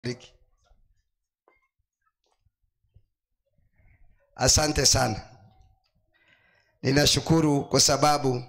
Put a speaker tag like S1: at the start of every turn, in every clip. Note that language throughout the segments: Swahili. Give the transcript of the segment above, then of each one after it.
S1: Riki. Asante sana, ninashukuru kwa sababu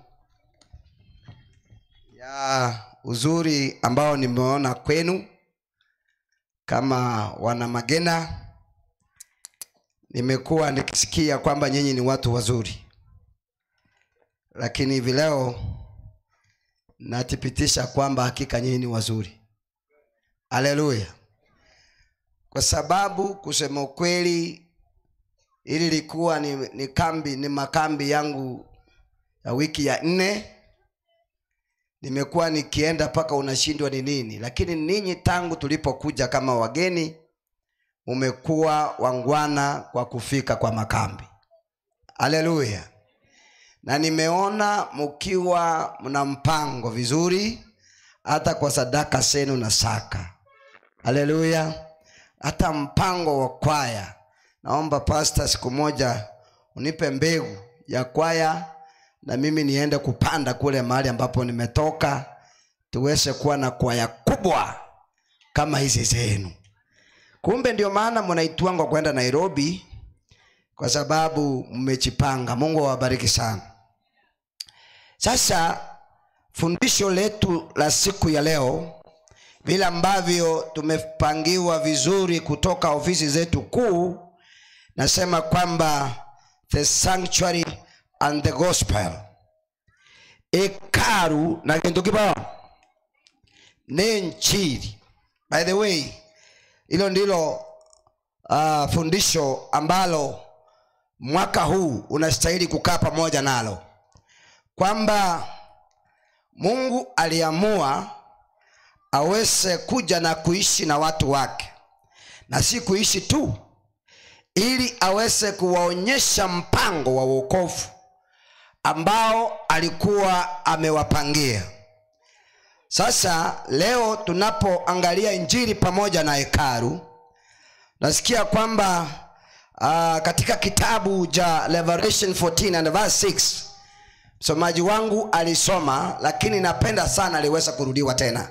S1: ya uzuri ambao nimeona kwenu kama wana Magena. Nimekuwa nikisikia kwamba nyinyi ni watu wazuri, lakini hivi leo nathibitisha kwamba hakika nyinyi ni wazuri. Haleluya! Kwa sababu kusema ukweli, ili likuwa ni, ni kambi ni makambi yangu ya wiki ya nne. Nimekuwa nikienda mpaka unashindwa ni nini, lakini ninyi tangu tulipokuja kama wageni umekuwa wangwana kwa kufika kwa makambi. Haleluya! Na nimeona mkiwa mna mpango vizuri, hata kwa sadaka zenu na saka. Haleluya! Hata mpango wa kwaya. Naomba pasta, siku moja unipe mbegu ya kwaya na mimi niende kupanda kule mahali ambapo nimetoka, tuweze kuwa na kwaya kubwa kama hizi zenu. Kumbe ndio maana mnaitwangwa kwenda Nairobi, kwa sababu mmejipanga. Mungu awabariki sana. Sasa fundisho letu la siku ya leo, vile ambavyo tumepangiwa vizuri kutoka ofisi zetu kuu, nasema kwamba the sanctuary and the gospel, ekaru na kintu kibao ni nchiri. By the way, hilo ndilo uh, fundisho ambalo mwaka huu unastahili kukaa pamoja nalo, kwamba Mungu aliamua aweze kuja na kuishi na watu wake, na si kuishi tu, ili aweze kuwaonyesha mpango wa wokovu ambao alikuwa amewapangia. Sasa leo tunapoangalia injili pamoja na hekalu, nasikia kwamba uh, katika kitabu cha Revelation 14 and verse 6 msomaji wangu alisoma, lakini napenda sana aliweza kurudiwa tena.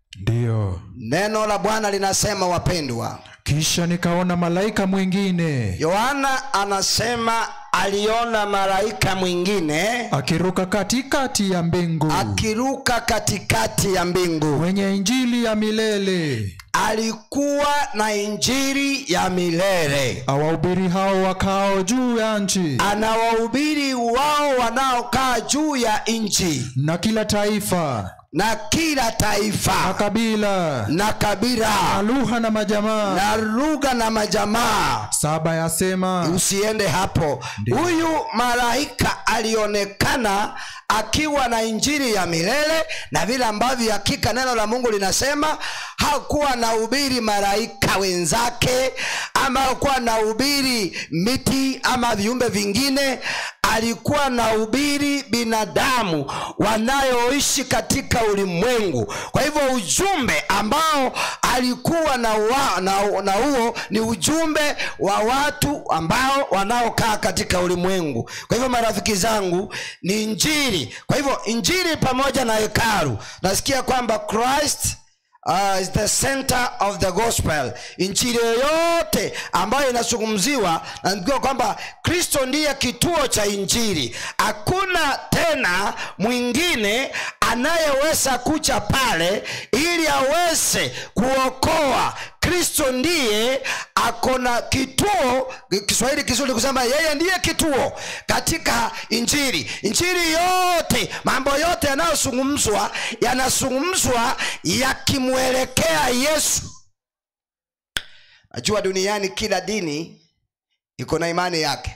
S2: Ndiyo.
S1: Neno la Bwana linasema, wapendwa,
S2: Kisha nikaona malaika mwingine
S1: Yohana anasema aliona malaika mwingine
S2: akiruka katikati ya mbingu
S1: akiruka katikati ya mbingu.
S2: mwenye injili ya milele
S1: Alikuwa na injili ya milele,
S2: awahubiri hao wakao juu ya nchi
S1: anawahubiri wao wanaokaa juu ya nchi
S2: na kila taifa
S1: na kila
S2: na
S1: taifa
S2: kabila
S1: na
S2: na
S1: kabila
S2: lugha na majamaa
S1: na lugha na majamaa.
S2: saba yasema
S1: Usiende hapo.
S2: Ndiyo.
S1: Huyu malaika alionekana akiwa na injili ya milele, na vile ambavyo hakika neno la Mungu linasema hakuwa na ubiri malaika wenzake, ama hakuwa na ubiri miti ama viumbe vingine alikuwa na ubiri binadamu wanayoishi katika ulimwengu. Kwa hivyo ujumbe ambao alikuwa na, wa, na, na huo ni ujumbe wa watu ambao wanaokaa katika ulimwengu. Kwa hivyo marafiki zangu, ni injili. Kwa hivyo injili pamoja na hekalu, nasikia kwamba Christ Uh, is the center of the gospel. Injili yoyote ambayo inazungumziwa, naambiwa kwamba Kristo ndiye kituo cha injili. Hakuna tena mwingine anayeweza kuja pale ili aweze kuokoa. Kristo ndiye akona kituo, Kiswahili kizuri kusema yeye ndiye kituo katika injili. Injili yote, mambo yote yanayozungumzwa yanazungumzwa yakimwelekea Yesu. Najua duniani kila dini iko na imani yake,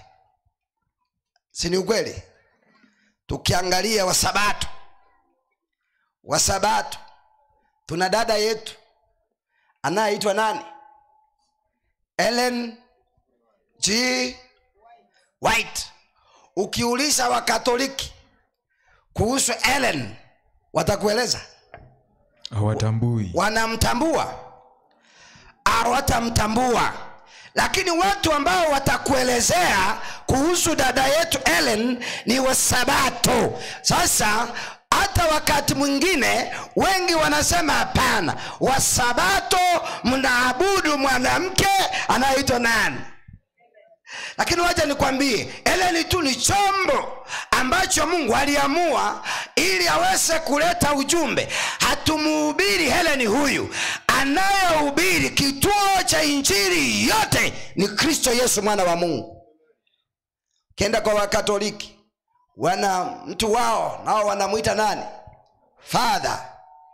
S1: si ni ukweli? Tukiangalia Wasabato, Wasabato tuna dada yetu anayeitwa nani? Ellen G. White. Ukiuliza Wakatoliki kuhusu Ellen watakueleza
S2: hawatambui
S1: wanamtambua hawatamtambua lakini watu ambao watakuelezea kuhusu dada yetu Ellen ni wasabato sasa hata wakati mwingine wengi wanasema hapana wasabato mnaabudu mwanamke anayeitwa nani lakini wacha nikwambie eleni tu ni chombo ambacho mungu aliamua ili aweze kuleta ujumbe hatumuhubiri heleni huyu anayehubiri kituo cha injili yote ni kristo yesu mwana wa mungu ukienda kwa wakatoliki wana mtu wao nao wanamwita nani fadha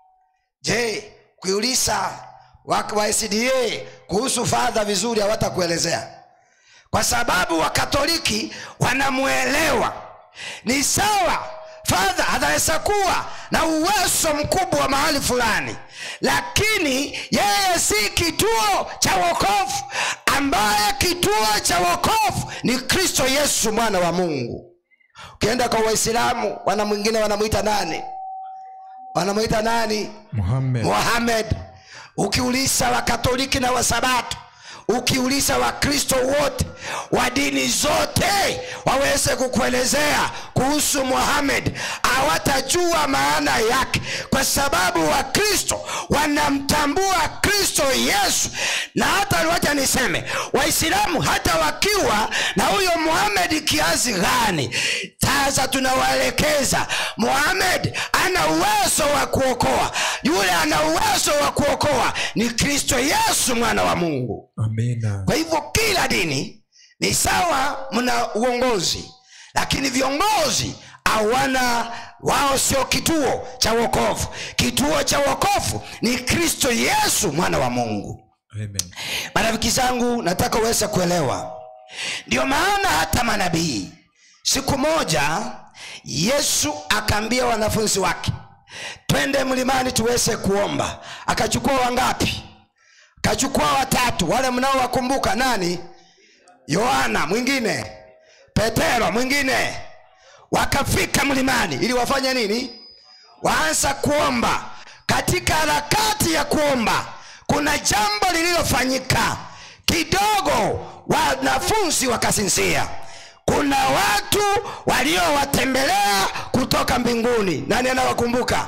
S1: je kuiuliza wa wa SDA kuhusu fadha vizuri hawatakuelezea kwa sababu wakatoliki wanamwelewa ni sawa fadha anaweza kuwa na uwezo mkubwa mahali fulani lakini yeye si kituo cha wokovu ambaye kituo cha wokovu ni kristo yesu mwana wa mungu ukienda kwa waislamu wana mwingine wanamwita nani wanamwita nani
S2: muhammed
S1: muhamed ukiuliza wakatoliki na wasabato ukiuliza wakristo wote wa dini zote waweze kukuelezea kuhusu muhamed hawatajua maana yake kwa sababu wakristo wanamtambua kristo yesu na hata wacha niseme waislamu hata wakiwa na huyo muhamed kiasi gani sasa tunawaelekeza muhamed ana uwezo wa kuokoa yule ana uwezo wa kuokoa ni kristo yesu mwana wa mungu
S2: amina
S1: kwa hivyo kila dini ni sawa mna uongozi lakini viongozi hawana wao sio kituo cha wokovu kituo cha wokovu ni kristo yesu mwana wa mungu
S2: amen
S1: marafiki zangu nataka uweze kuelewa ndio maana hata manabii siku moja yesu akaambia wanafunzi wake twende mlimani tuweze kuomba akachukua wangapi akachukua watatu wale mnaowakumbuka nani yohana mwingine petero mwingine wakafika mlimani ili wafanye nini waanza kuomba katika harakati ya kuomba kuna jambo lililofanyika kidogo wanafunzi wakasinzia kuna watu waliowatembelea kutoka mbinguni nani anawakumbuka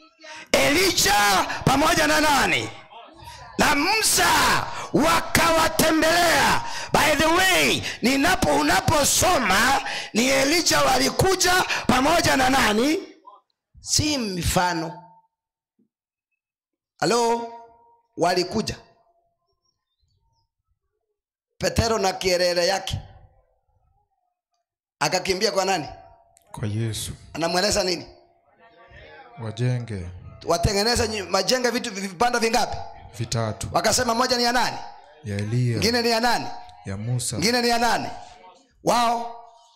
S1: elija pamoja na nani na musa wakawatembelea by the way ninapo unaposoma ni elija walikuja pamoja na nani si mifano halo walikuja petero na kierere yake akakimbia kwa nani
S2: kwa yesu
S1: anamweleza nini
S2: wajenge
S1: watengeneze nyi- majenge vitu vipanda vingapi
S2: vitatu
S1: wakasema moja ni ya nani
S2: ya eliya
S1: ingine ni ya nani
S2: ya musa
S1: ingine ni ya nani wao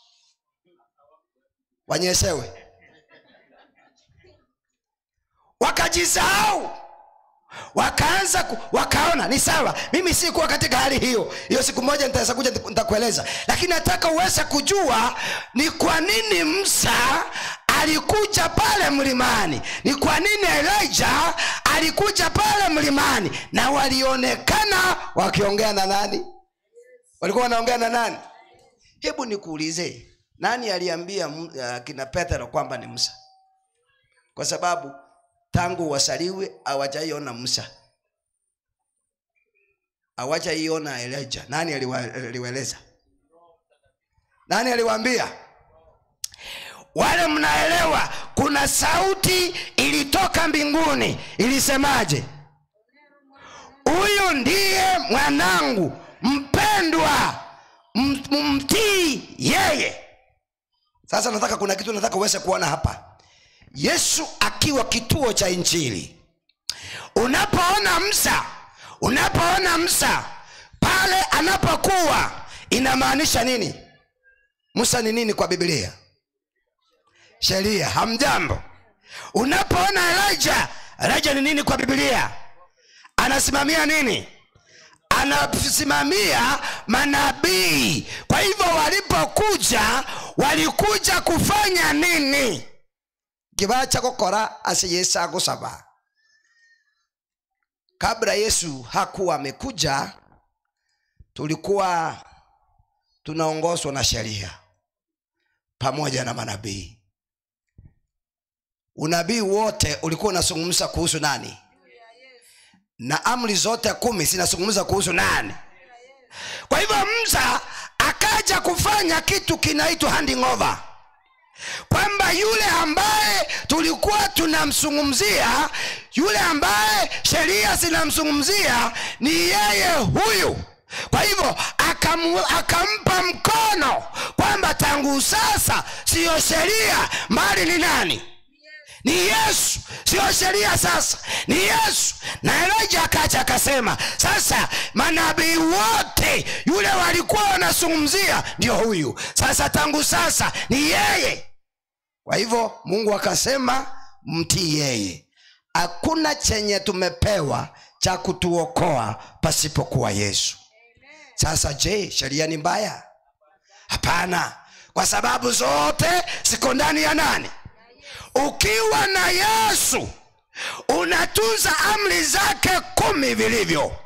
S1: wanyesewe wakajisahau wakaanza ku, wakaona ni sawa mimi sikuwa katika hali hiyo hiyo siku moja nitaweza kuja nitakueleza lakini nataka uweze kujua ni kwa nini msa alikuja pale mlimani ni kwa nini elija alikuja pale mlimani na walionekana wakiongea na nani walikuwa wanaongea na nani hebu nikuulize nani aliambia uh, kina petero kwamba ni musa kwa sababu tangu wasaliwe hawajaiona musa hawajaiona elija nani aliwa- aliwaeleza nani aliwaambia wale mnaelewa kuna sauti ilitoka mbinguni ilisemaje huyu ndiye mwanangu mpendwa m- mtii yeye sasa nataka kuna kitu nataka uweze kuona hapa yesu akiwa kituo cha injili unapoona msa unapoona msa pale anapokuwa inamaanisha nini musa ni nini kwa biblia sheria hamjambo unapoona elija elija ni nini kwa biblia anasimamia nini anasimamia manabii kwa hivyo walipokuja walikuja kufanya nini kibaa cha gukora ase yesu agusaba kabla yesu hakuwa amekuja tulikuwa tunaongozwa na sheria pamoja na manabii unabii wote ulikuwa unazungumza kuhusu nani na amri zote kumi zinazungumza kuhusu nani kwa hivyo msa akaja kufanya kitu kinaitwa handing over kwamba yule ambaye tulikuwa tunamzungumzia yule ambaye sheria zinamzungumzia ni yeye huyu kwa hivyo akamu, akampa mkono kwamba tangu sasa siyo sheria mbali ni nani ni yesu sio sheria sasa ni yesu na elija akacha akasema sasa manabii wote yule walikuwa wanazungumzia ndio huyu sasa tangu sasa ni yeye kwa hivyo mungu akasema mtii yeye hakuna chenye tumepewa cha kutuokoa pasipokuwa yesu sasa je sheria ni mbaya hapana kwa sababu zote ziko ndani ya nani ukiwa na yesu unatunza amri zake kumi vilivyo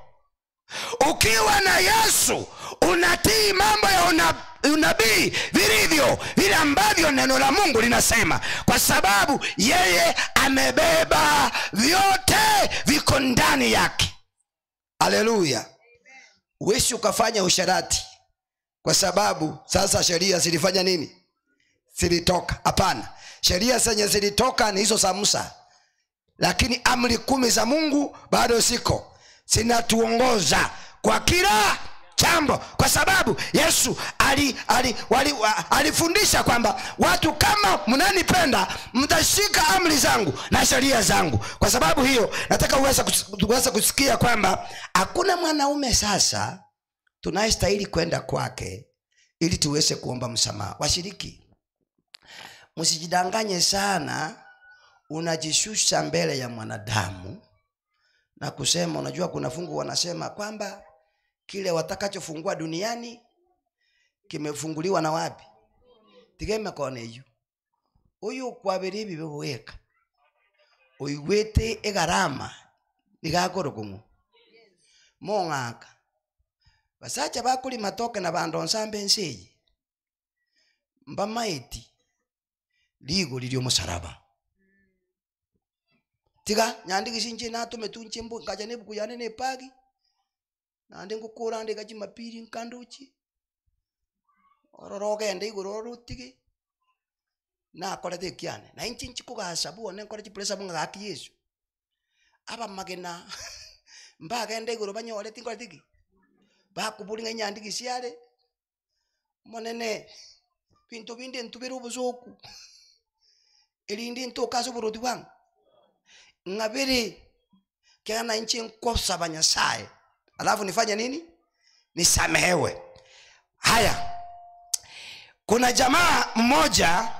S1: ukiwa na yesu unatii mambo ya una, unabii vilivyo vile ambavyo neno la mungu linasema kwa sababu yeye amebeba vyote viko ndani yake haleluya uwezi ukafanya usharati kwa sababu sasa sheria zilifanya nini zilitoka hapana sheria zenye zilitoka ni hizo za musa lakini amri kumi za mungu bado ziko zinatuongoza kwa kila jambo kwa sababu yesu ali, ali, wali, wa, alifundisha kwamba watu kama mnanipenda mtashika amri zangu na sheria zangu kwa sababu hiyo nataka uweze kus- uweze kusikia kwamba hakuna mwanaume sasa tunayestahili kwenda kwake ili tuweze kuomba msamaha washiriki msijidanganye sana unajishusha mbele ya mwanadamu na kusema unajua kuna fungu wanasema kwamba kile watakachofungua duniani kimefunguliwa na wapi tigeme kona iyo uyu kwabiri ibi bigwika uigwite igarama igakũrũkũng'u mong'aka basacha bakũri matoke na bandonsa mbensa eyi mbamaeti ligũ lili omusaraba tiga nyandigisinche natume tunche mbu ngacha nebuku yane nepagi nandi ngukura ndika chimapiri nkanduchi ororo ogende igũrũ orutigi nakorete ekiane na inche nchikugasa buone nkore chipuresa bung'agaki yesu abamagena mbagenda igũrũ banyore tinkore tiki bakuburinga inyandigi siare monene bintu bindi ntubire obusuku erindi ntukase oboroti bwangu ng'abiri kena nchi nkosaba nyasaye alafu nifanye nini nisamehewe haya kuna jamaa mmoja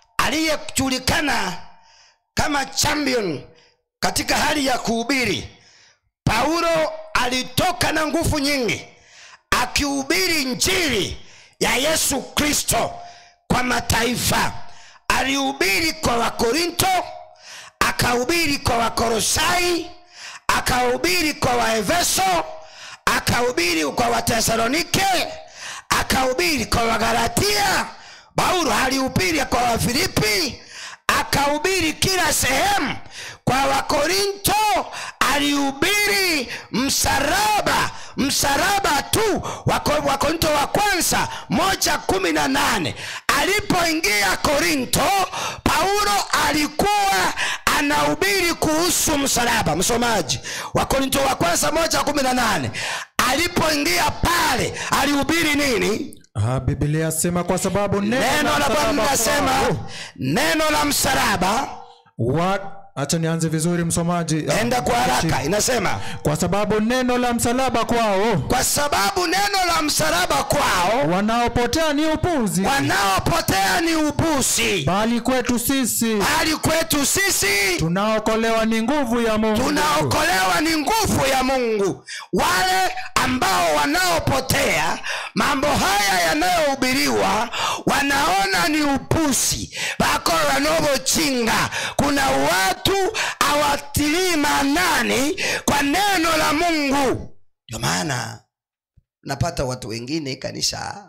S1: aliyejulikana kama champion katika hali ya kuhubiri paulo alitoka na nguvu nyingi akihubiri njiri ya yesu kristo kwa mataifa alihubiri kwa wakorinto akahubiri kwa wakorosai akahubiri kwa waefeso akahubiri kwa watesalonike akahubiri kwa wagalatia paulo alihubiri kwa wafilipi akahubiri kila sehemu kwa wakorinto alihubiri msalaba msalaba tu Wako- wakorinto wa kwanza moja kumi na nane alipoingia korinto paulo alikuwa anahubiri kuhusu msalaba msomaji wakorinto wa kwanza moja kumi na nane alipoingia pale alihubiri nini
S2: Ah, biblia yasema kwa sababu
S1: neno la bwana
S2: msalaba
S1: linasema
S2: kwao.
S1: neno la msalaba
S2: Wa- acha nianze vizuri msomaji
S1: enda kwa haraka inasema
S2: kwa sababu neno la msalaba kwao
S1: kwa sababu neno la msalaba kwao
S2: wanaopotea ni upuzi
S1: wanaopotea ni ubusi
S2: bali kwetu sisi
S1: bali kwetu sisi
S2: tunaokolewa ni nguvu ya mungu
S1: tunaokolewa ni nguvu ya mungu wale ambao wanaopotea mambo haya yanayohubiriwa wanaona ni upusi bako wanavyochinga kuna watu awatilii maanani kwa neno la mungu ndio maana napata watu wengine kanisa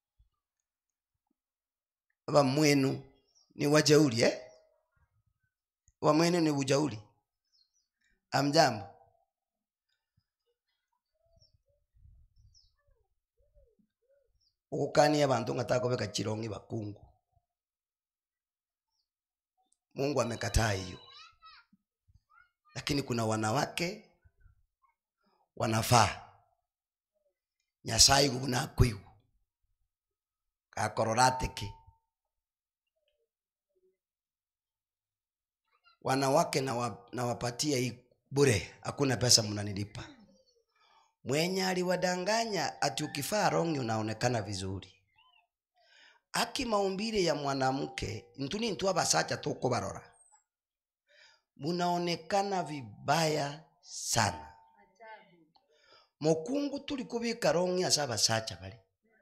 S1: baba mwenu ni wajeuri eh? wamwene ni ujauli amjambo ukukania bantu ngataka kubeka chirongi bakungu mungu amekataa hiyo lakini kuna wanawake wanafaa nyasaye gunakwigu gakororatiki wanawake nawa- nawapatia hii bure hakuna pesa mnanilipa mwenye aliwadanganya ati ukifaa rongi unaonekana vizuri aki maumbile ya mwanamke ntuni ntu abasacha tukubarora munaonekana vibaya sana mukungu tuli kubika rongi asa abasacha bali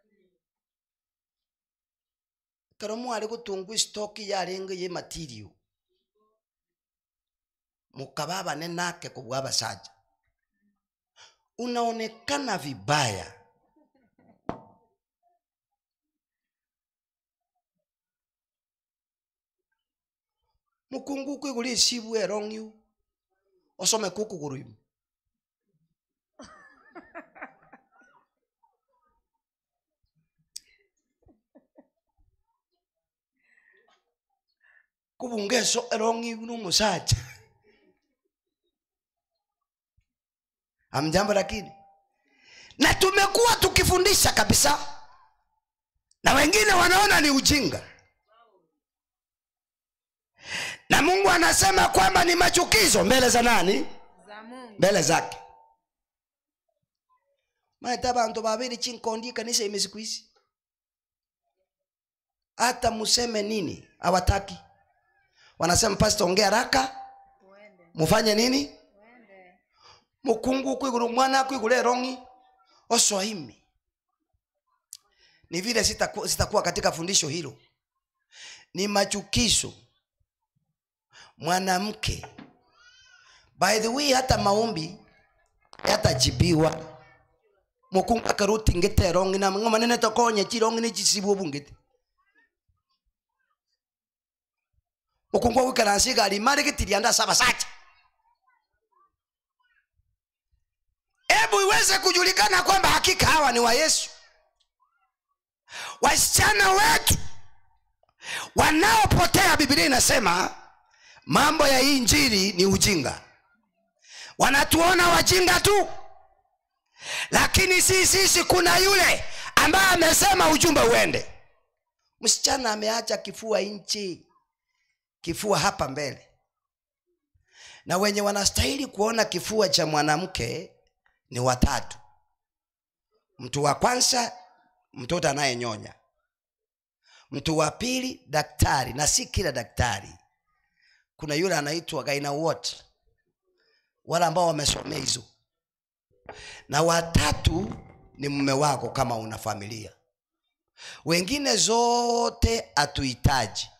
S1: kero mwali gutungu stoki yarenge ye material mukaba bane nake kubwa abasacha unaonekana vibaya mukungu kwiguli isibu erong'yu osome kukuguru imu kubungeso erong'yu numusacha amjambo lakini na tumekuwa tukifundisha kabisa na wengine wanaona ni ujinga na mungu anasema kwamba ni machukizo mbele za nani
S3: za Mungu.
S1: mbele zake maeta bantu babiri chinkondi kanisa ime siku hizi hata museme nini hawataki wanasema pasta ongea haraka
S3: Uende,
S1: mufanye nini
S3: uende.
S1: mukungu kwiguru mwana kwiguru erongi oswahimi ni vile sitakuwa sitakuwa katika fundisho hilo ni machukizo mwanamke by the way hata maombi yatajibiwa mukungu akaruti ngete erongi na ngoma nene tokonye chirongi ni chisibu bungete mukungu wikaransiga alimari gitirianda saba sacha hebu iweze kujulikana kwamba hakika hawa ni wa yesu wasichana wetu wanaopotea biblia inasema mambo ya hii njiri ni ujinga wanatuona wajinga tu lakini si sisi kuna yule ambaye amesema ujumbe uende msichana ameacha kifua nchi kifua hapa mbele na wenye wanastahili kuona kifua cha mwanamke ni watatu mtu wa kwanza mtoto anayenyonya mtu wa pili daktari na si kila daktari kuna yule anaitwa gaina wote wale ambao wamesomea hizo na watatu ni mume wako kama una familia wengine zote hatuhitaji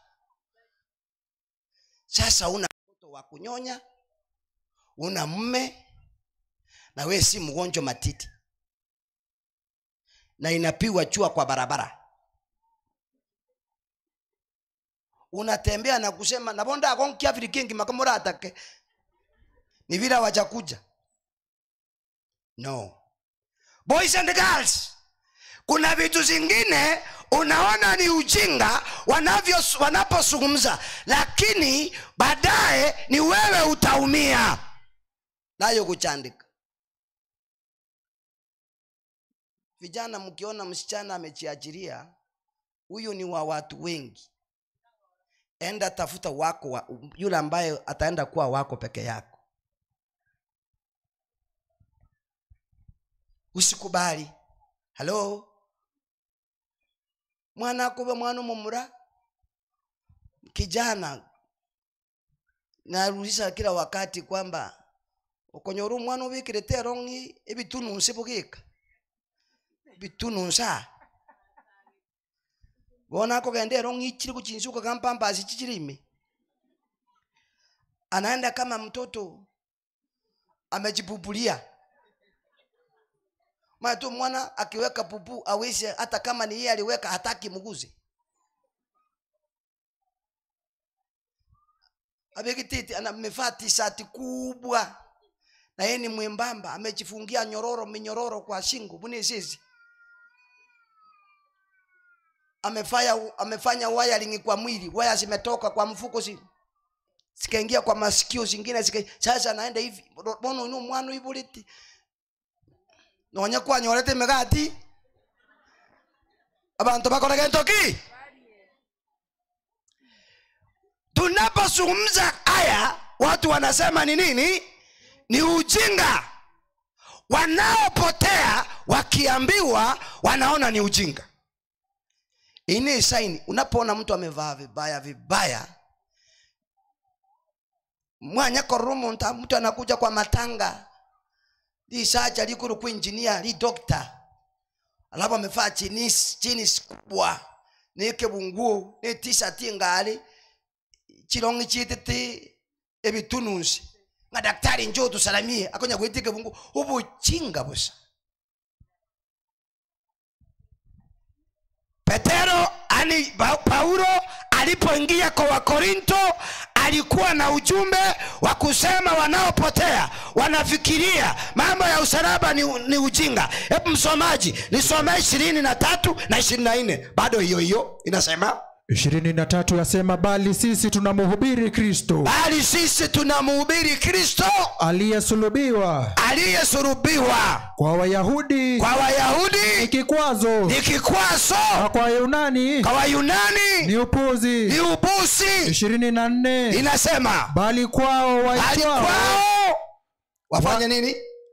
S1: sasa una mtoto wa kunyonya una mme na we si mgonjwa matiti na inapigwa chua kwa barabara unatembea na kusema nabonda akonkiafirikingi makamuratake ni vile wajakuja no boys and girls kuna vitu zingine unaona ni ujinga wanavyo wanapozungumza lakini baadaye ni wewe utaumia nayo kuchandika vijana mkiona msichana amejiajiria huyu ni wa watu wengi enda tafuta wako wa, yule ambaye ataenda kuwa wako peke yako usikubali halo mwana akuve mwana mumura kijana narudisha kila wakati kwamba ukonyora omwana ubikire terongi ebitununsi bugika bitununsa bona kogenda erongi ichiri kuchinsuka kampambasi chichirimi anaenda kama mtoto amejipupulia maana tu mwana akiweka pupu awezi hata kama ni yeye aliweka hataki mguze abekititi amevaa tishati kubwa na yeye ni mwembamba amejifungia nyororo minyororo kwa shingo buni sisi amefanya amefanya wiring kwa mwili waya zimetoka kwa mfuko si zikaingia kwa masikio zingine zika sasa anaenda hivi bono ino mwana ibuliti nonya kwa nyorete megati abantu bakorega ntoki tunapozungumza haya watu wanasema ni nini ni ujinga wanaopotea wakiambiwa wanaona ni ujinga ini saini unapoona mtu amevaa vibaya vibaya mwanya korumunta mtu anakuja kwa matanga li sacha likulu kuinjinia li dokta alafu amevaa chinis chinis kubwa nikebunguo ni tishati ngali chilongi chititi ebitunusi nga daktari njo tusalamie akonya kwitike bungu ubuchinga busa petero ani pa- paulo alipoingia kwa wakorinto alikuwa na ujumbe wa kusema wanaopotea wanafikiria mambo ya usalaba ni, ni ujinga hebu msomaji nisomee ishirini na tatu na ishirini na nne bado hiyo hiyo inasema
S2: ishirini na tatu yasema bali sisi tunamhubiri kristo
S1: bali sisi tunamuhubiri kristo
S2: aliyesulubiwa
S1: aliyesurubiwa
S2: kwa wayahudi
S1: kwa
S2: ni
S1: wayahudi
S2: kikwazo
S1: ni kikwazo
S2: na kwa yunani
S1: kwa wayunani
S2: ni upuzi
S1: ni ubusi
S2: ishirini na nne
S1: inasema
S2: bali kwao
S1: bali
S2: waitwao
S1: kwao wafanye nini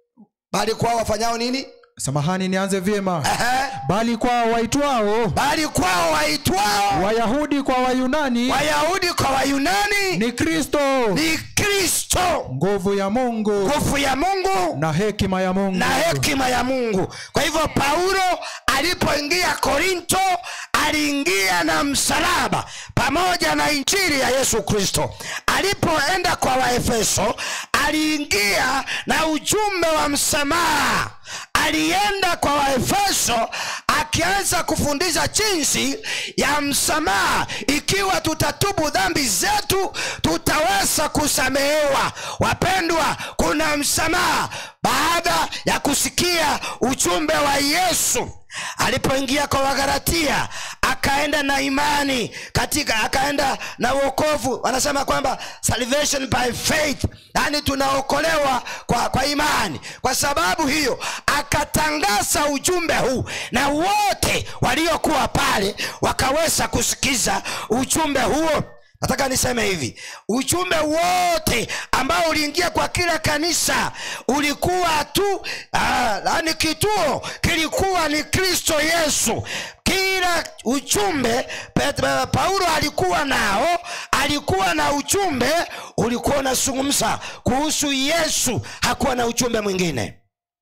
S1: bali kwao wafanyao nini
S2: samahani nianze vyema
S1: Ehe.
S2: bali kwao waitwao
S1: bali kwao waitwao
S2: wayahudi kwa wayunani
S1: wayahudi kwa wayunani
S2: ni kristo
S1: ni kristo
S2: nguvu ya mungu
S1: nguvu ya mungu
S2: na hekima ya mungu
S1: na hekima ya mungu kwa hivyo paulo alipoingia korinto aliingia na msalaba pamoja na injili ya yesu kristo alipoenda kwa waefeso aliingia na ujumbe wa msamaha alienda kwa waefeso akianza kufundisha jinsi ya msamaha ikiwa tutatubu dhambi zetu tutaweza kusamehewa wapendwa kuna msamaha baada ya kusikia ujumbe wa yesu alipoingia kwa wagalatia akaenda na imani katika akaenda na uokovu wanasema kwamba salvation by faith yaani tunaokolewa kwa, kwa imani kwa sababu hiyo akatangaza ujumbe huu na wote waliokuwa pale wakaweza kusikiza ujumbe huo nataka niseme hivi ujumbe wote ambao uliingia kwa kila kanisa ulikuwa tu yani kituo kilikuwa ni kristo yesu kila ujumbe Pet- paulo alikuwa nao alikuwa na ujumbe ulikuwa unazungumza kuhusu yesu hakuwa na ujumbe mwingine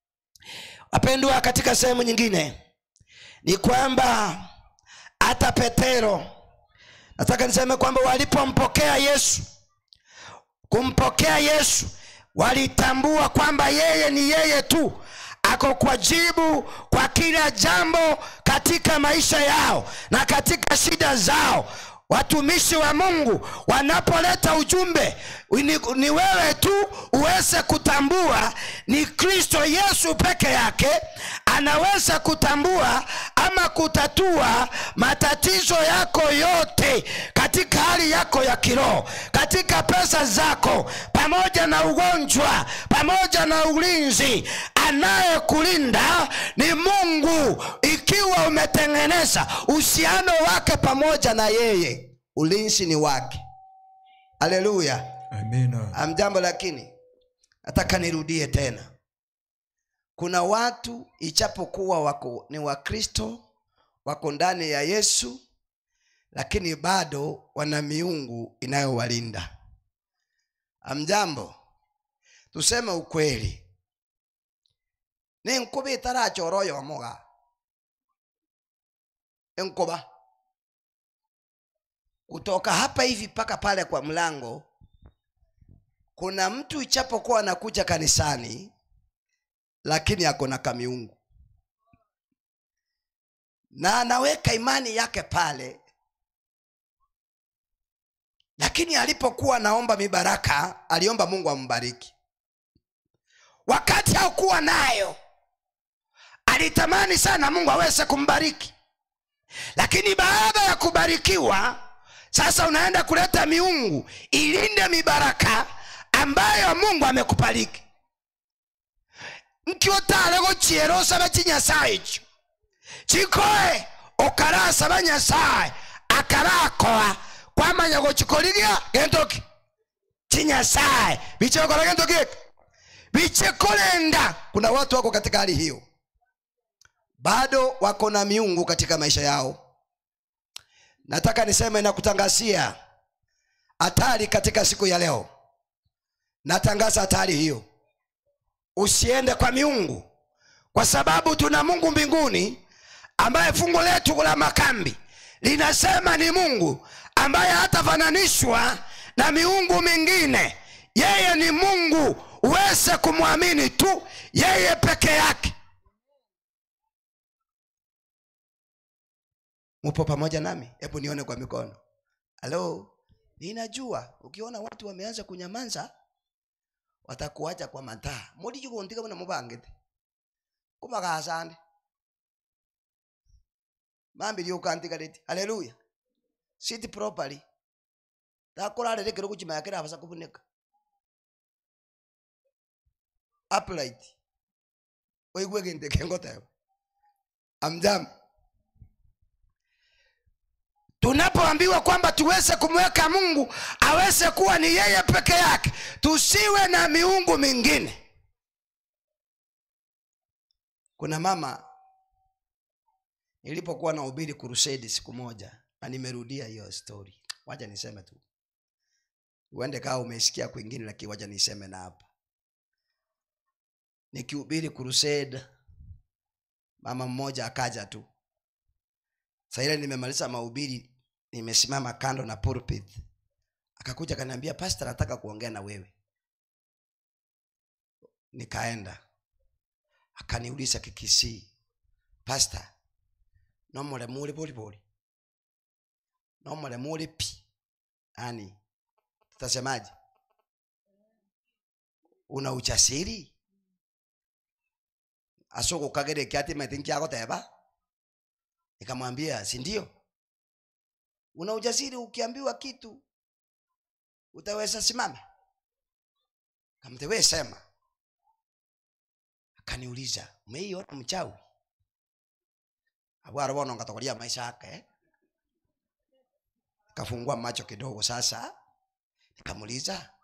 S1: wapendwa katika sehemu nyingine ni kwamba hata petero nataka niseme kwamba walipompokea yesu kumpokea yesu walitambua kwamba yeye ni yeye tu ako kwa jibu kwa kila jambo katika maisha yao na katika shida zao watumishi wa mungu wanapoleta ujumbe ni, ni wewe tu uweze kutambua ni kristo yesu peke yake anaweza kutambua ama kutatua matatizo yako yote katika hali yako ya kiroho katika pesa zako pamoja na ugonjwa pamoja na ulinzi anayekulinda ni mungu ikiwa umetengeneza uhusiano wake pamoja na yeye ulinzi ni wake haleluya
S2: amina
S1: amjambo lakini nataka nirudie tena kuna watu ichapokuwa wako ni wakristo wako ndani ya yesu lakini bado wana miungu inayowalinda amjambo tuseme ukweli ni nkuba itarachora oyomoga enkuba kutoka hapa hivi mpaka pale kwa mlango kuna mtu ichapokuwa anakuja kanisani lakini ako na kamiungu na anaweka imani yake pale lakini alipokuwa naomba mibaraka aliomba mungu ambariki wakati haukuwa nayo alitamani sana mungu aweze kumbariki lakini baada ya kubarikiwa sasa unaenda kuleta miungu ilinde mibaraka ambayo mungu amekubariki nkiotale gochiera osabe chinyasaye icho chikoe okarasaba nyasaye akarakoa kwamanya gochikorigia gentoki chinyasaye bichekora gentoki bichekolenda kuna watu wako katika hali hiyo bado wako na miungu katika maisha yao nataka niseme na kutangazia hatari katika siku ya leo natangaza hatari hiyo usiende kwa miungu kwa sababu tuna mungu mbinguni ambaye fungu letu la makambi linasema ni mungu ambaye hatafananishwa na miungu mingine yeye ni mungu uweze kumwamini tu yeye peke yake mupo pamoja nami hebu nione kwa mikono halo ninajua ukiona watu wameanza kunyamanza watakuacha kwa mataa mulijigondika muna mubangete kumakasande mambi lyukantikaleti haleluya sit properly takulalerekere kuchimayakira abasa kubunika upright oigwe kinte kengoteba amjam tunapoambiwa kwamba tuweze kumweka mungu aweze kuwa ni yeye peke yake tusiwe na miungu mingine kuna mama nilipokuwa na ubiri kurusedi siku moja na nimerudia hiyo story wacha niseme tu uende kaa umesikia kwingine lakini wacha niseme na hapa nikihubiri crusade mama mmoja akaja tu saile nimemaliza mahubiri nimesimama kando na pulpit akakuja akaniambia pastor nataka kuongea na wewe nikaenda akaniuliza kikisii pastor nomulemu uli polipoli nomulemu uli pi yani tutasemaje una uchasiri asokukagere ati metinkiakoteba nikamwambia si ndio una ujasiri ukiambiwa kitu utaweza simama kamtewe sema akaniuliza umeiona mchawi abwara bono ngatokoria maisha yake kafungua macho kidogo sasa nikamuliza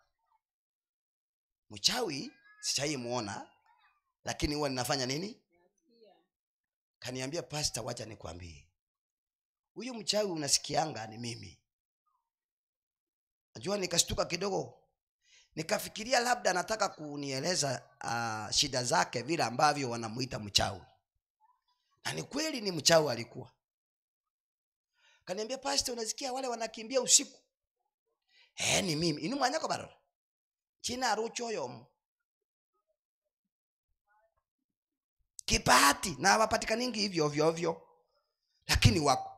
S1: mchawi sichaimuona lakini huwa ninafanya nini kaniambia pasta wacha nikwambie huyu mchawi unasikianga ni mimi najua nikashtuka kidogo nikafikiria labda anataka kunieleza uh, shida zake vile ambavyo wanamuita mchawi na ni kweli ni mchawi alikuwa kaniambia pasta unasikia wale wanakimbia usiku eh ni mimi inu mwanyako barora china aruchoyomo kipati na hawapatikaningi hivyo ovyo ovyo lakini wako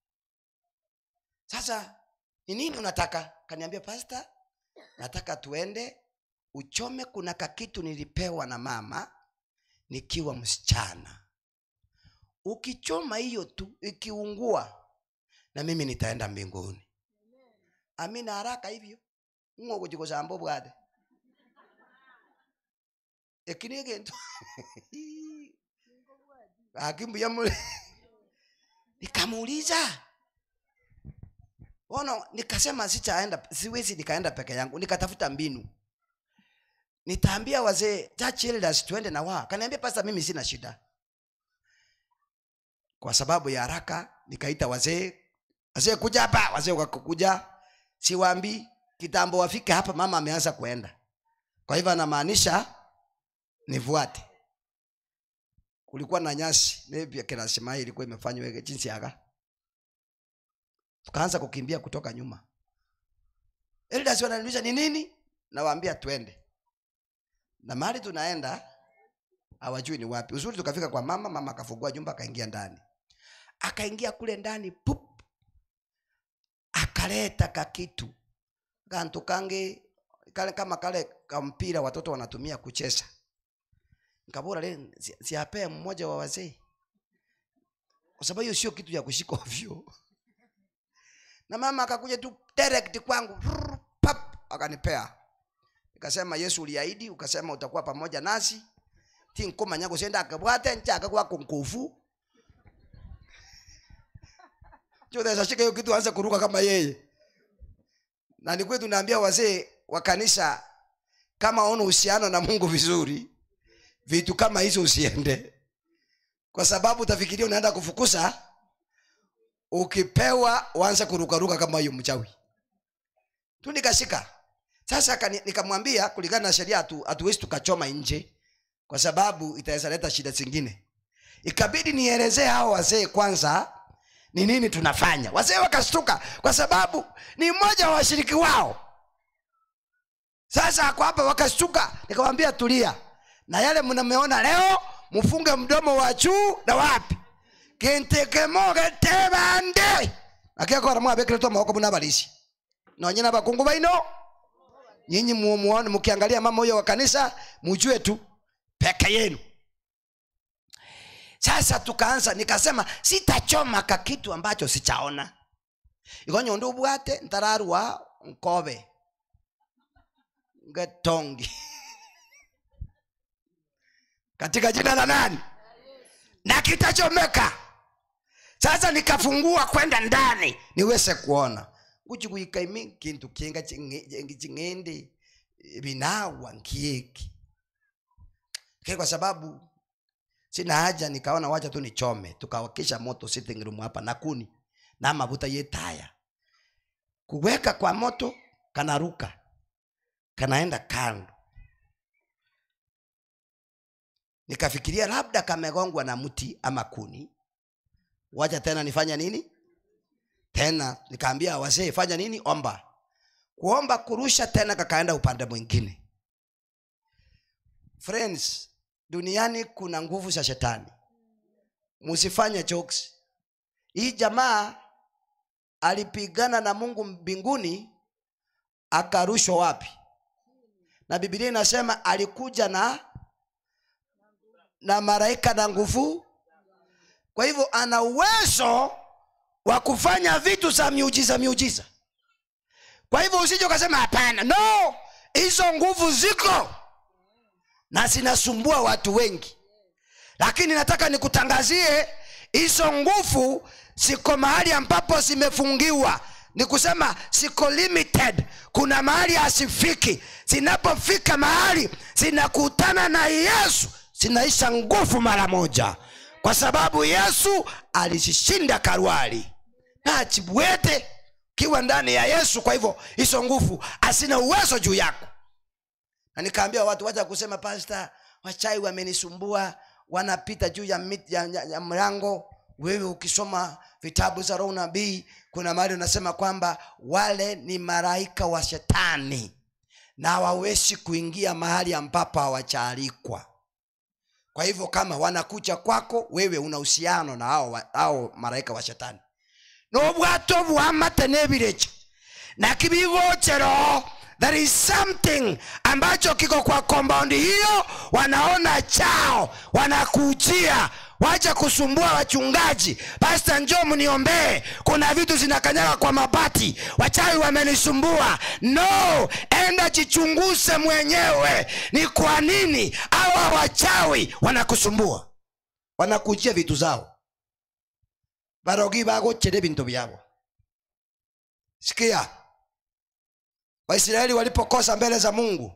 S1: sasa ni nini unataka kaniambia pasta nataka tuende uchome kuna kakitu nilipewa na mama nikiwa msichana ukichoma hiyo tu ikiungua na mimi nitaenda mbinguni amina haraka hivyo ng'ogojikosambo bwate ekini kintu akimbuya mule nikamuuliza ono nikasema sitaenda siwezi nikaenda peke yangu nikatafuta mbinu nitaambia wazee church elders tuende na wao kaniambia pasta mimi sina shida kwa sababu ya haraka nikaita wazee wazee kuja hapa wazee wakakuja siwaambi kitambo wafike hapa mama ameanza kuenda kwa hivyo anamaanisha nifuate kulikuwa na nyasi maybe kina Shimai ilikuwa imefanywa hivi jinsi yaga tukaanza kukimbia kutoka nyuma elders wananiuliza ni nini nawaambia twende na mahali tunaenda hawajui ni wapi uzuri tukafika kwa mama mama akafungua nyumba akaingia ndani akaingia kule ndani pup akaleta kakitu kantu kangi kale kama kale kampira watoto wanatumia kucheza nkabura le si- siapea mmoja wa wazee kwa sababu hiyo sio kitu ya kushika ovyo na mama akakuja tu direct kwangu rrr, pap akanipea nikasema yesu uliahidi ukasema utakuwa pamoja nasi tinkumanya gusenda akabwate nchaka kwako nkufu chodhesashika hiyo kitu anze kuruka kama yeye na ni kwetu naambia wazee wa kanisa kama una uhusiano na mungu vizuri vitu kama hizo usiende kwa sababu utafikiria unaenda kufukuza ukipewa uanze kurukaruka kama hiyo mchawi tu nikashika sasa kani- nikamwambia kulingana na sheria hatu- hatuwezi tukachoma nje kwa sababu itaweza leta shida zingine ikabidi nielezee hao wazee kwanza ni nini tunafanya wazee wakastuka kwa sababu ni mmoja wa washiriki wao sasa ako hapa wakastuka nikamwambia tulia na yale mnameona leo mfunge mdomo wa juu na wapi kintekemogetebande akekora mwabekeretwa maboko munabalisi nonye nabakungu baino nyinyi mu- muone mkiangalia mama huyo wa kanisa mujue tu peke yenu sasa tukaanza nikasema sitachoma ka kitu ambacho sichaona igonyo ndu bwate ntararua nkobe ngetongi katika jina la nani na kitachomeka sasa nikafungua kwenda ndani niweze kuona nguchikuikaimi kintu kinga chinge- ching'ende binawa nkieki Lakini kwa sababu sina haja nikaona wacha tu nichome tukawakisha moto sitting room hapa na kuni na mafuta yetaya kuweka kwa moto kanaruka kanaenda kando nikafikiria labda kamegongwa na mti ama kuni wacha tena nifanya nini tena nikaambia wazee fanya nini omba kuomba kurusha tena kakaenda upande mwingine friends duniani kuna nguvu za shetani musifanye jokes hii jamaa alipigana na mungu mbinguni akarushwa wapi na bibilia inasema alikuja na na malaika na nguvu kwa hivyo ana uwezo wa kufanya vitu za miujiza miujiza kwa hivyo usije ukasema hapana no hizo nguvu ziko na zinasumbua watu wengi lakini nataka nikutangazie hizo nguvu ziko mahali ambapo zimefungiwa ni kusema ziko limited kuna mahali hasifiki zinapofika mahali zinakutana na yesu zinaisha nguvu mara moja kwa sababu yesu alishinda karwali na chibwete kiwa ndani ya yesu kwa hivyo hizo nguvu hazina uwezo juu yako na nikaambia watu wacha kusema pasta wachai wamenisumbua wanapita juu ya, mit, ya, ya, ya mlango wewe ukisoma vitabu za roho nabii kuna mahali unasema kwamba wale ni malaika wa shetani na hawawezi kuingia mahali ambapo hawachaalikwa kwa hivyo kama wanakucha kwako wewe una uhusiano na hao, wa- hao malaika wa shetani n'obwato bwamate n'ebirecha na kibigochero there is something ambacho kiko kwa compound hiyo wanaona chao wanakujia wacha kusumbua wachungaji pasta njo mniombee kuna vitu zinakanyaga kwa mabati wachawi wamenisumbua no enda jichunguze mwenyewe ni kwa nini hawa wachawi wanakusumbua wanakujia vitu zao barogi bagochere bintu byabo sikia waisraeli walipokosa mbele za mungu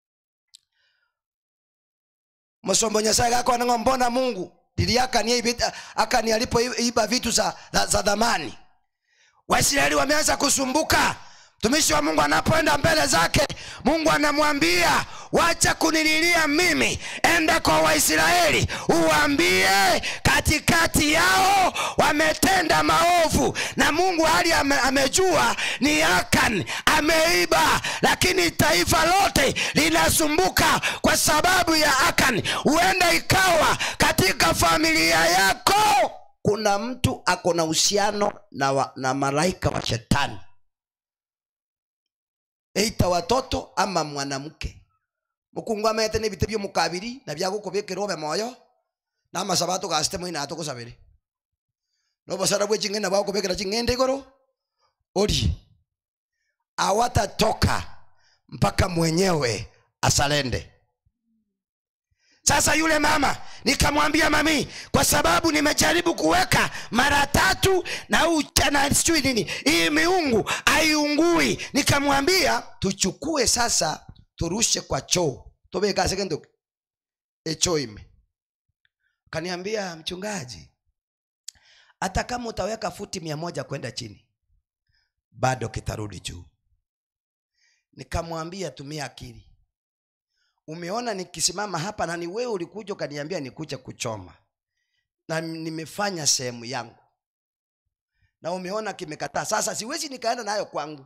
S1: msombo nyasaye gakonango mbona mungu dili akani akani alipoiba vitu za, za, za dhamani waisraeli wameanza kusumbuka mtumishi wa mungu anapoenda mbele zake mungu anamwambia wacha kunililia mimi enda kwa waisraeli uwaambie katikati yao wametenda maovu na mungu hali ame, amejua ni akan ameiba lakini taifa lote linasumbuka kwa sababu ya akan huenda ikawa katika familia yako kuna mtu ako na uhusiano na, wa- na malaika wa shetani eita watoto ama mwanamke mukungu amete n'ebite by'omukabiri na byagukubikira obe moyo n'amasaba tugasite moina atugusabire n'obosara bwe ching'enda bwagukubikira ching'enda iguru ori awatatoka mpaka mwenyewe asalende sasa yule mama nikamwambia mami kwa sababu nimejaribu kuweka mara tatu na ucha- na sijui nini hii miungu aiungui nikamwambia tuchukue sasa turushe kwa choo tobekasekendoke echoo ime kaniambia mchungaji hata kama utaweka futi mia moja kwenda chini bado kitarudi juu nikamwambia tumia akili umeona nikisimama hapa na ni wewe ulikuja ukaniambia nikuja kuchoma na nimefanya sehemu yangu na umeona kimekataa sasa siwezi nikaenda nayo kwangu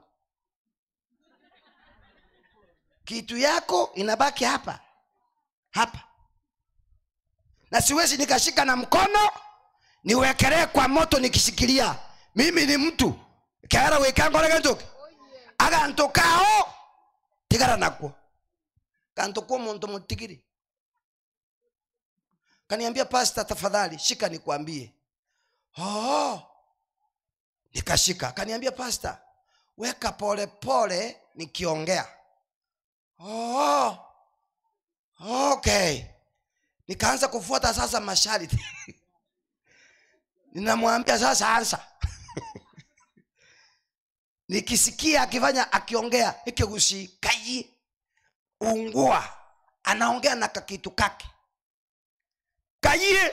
S1: kitu yako inabaki hapa hapa na siwezi nikashika na mkono niwekelee kwa moto nikishikilia mimi ni mtu kara wekangoregentoke agantu kao tigara nakwo kantu kuwa muntu mutigiri kaniambia pasta tafadhali shika nikwambie oh. nikashika kaniambia pasta weka pole pole nikiongea oh. okay nikaanza kufuata sasa masharti ninamwambia sasa ansa nikisikia akifanya akiongea ikigusi kai ungua anaongea na kakitu kake kayie